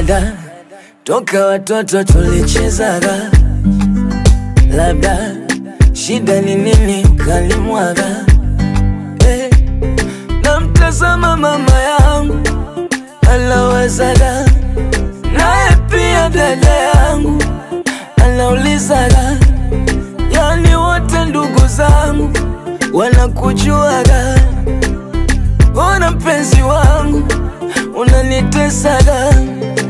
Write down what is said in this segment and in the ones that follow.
dada, toka watoto tulichezaga, labda shida ni nini ukalimwaga? Eh, namtazama mama yangu anawazaga, naye pia dada yangu anaulizaga, yani wote ndugu zangu wanakujuaga, ona mpenzi wangu unanitesaga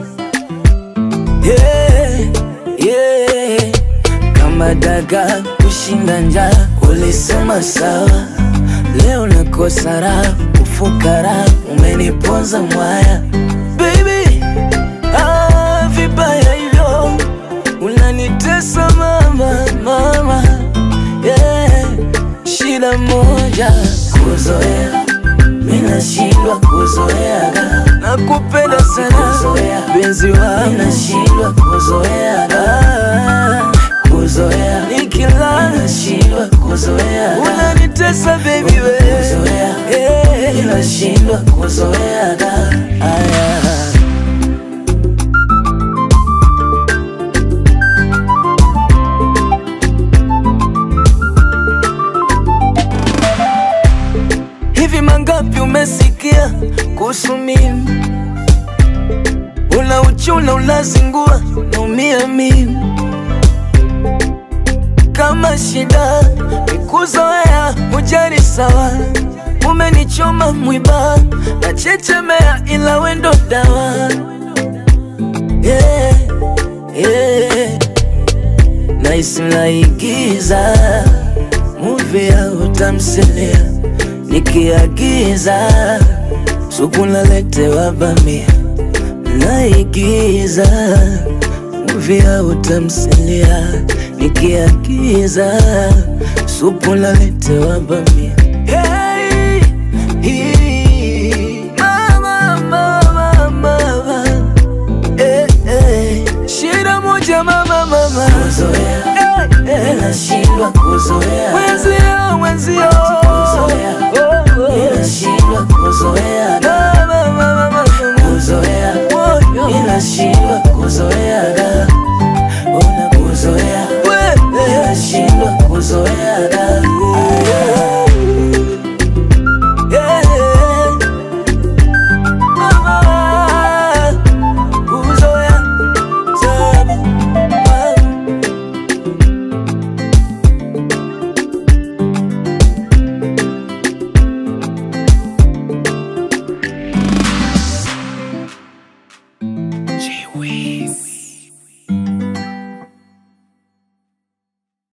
yeah, yeah. Kama daga kushinda njaa, ulisema sawa, leo nakosa raha, ufukara umeniponza mwaya baby, ah, vibaya hivyo unanitesa mama, mama yeah. Shida moja kuzoea, minashindwa kuzoeaga, nakupenda sana benzi wangu, minashindwa kuzoeaga, kuzoea nikilala, minashindwa kuzoeaga, unanitesa baby we, kuzoea, yeah. minashindwa kuzoeaga, aya Hivi mangapi umesikia kuhusu mimi? Una uchuna unazingua, naumia mimi. Kama shida nikuzoea, hujali sawa, umenichoma mwiba, nachechemea ila wendo dawa yeah, yeah. Naisi naigiza movie ya utamsilia nikiagiza supu naletewa bamia, naigiza movie ya utamsilia nikiagiza supu naletewa bamia. Hey, hii, mama, mama, mama, eh, eh, shida moja mama, mama, kuzoea, eh, eh, nashindwa kuzoea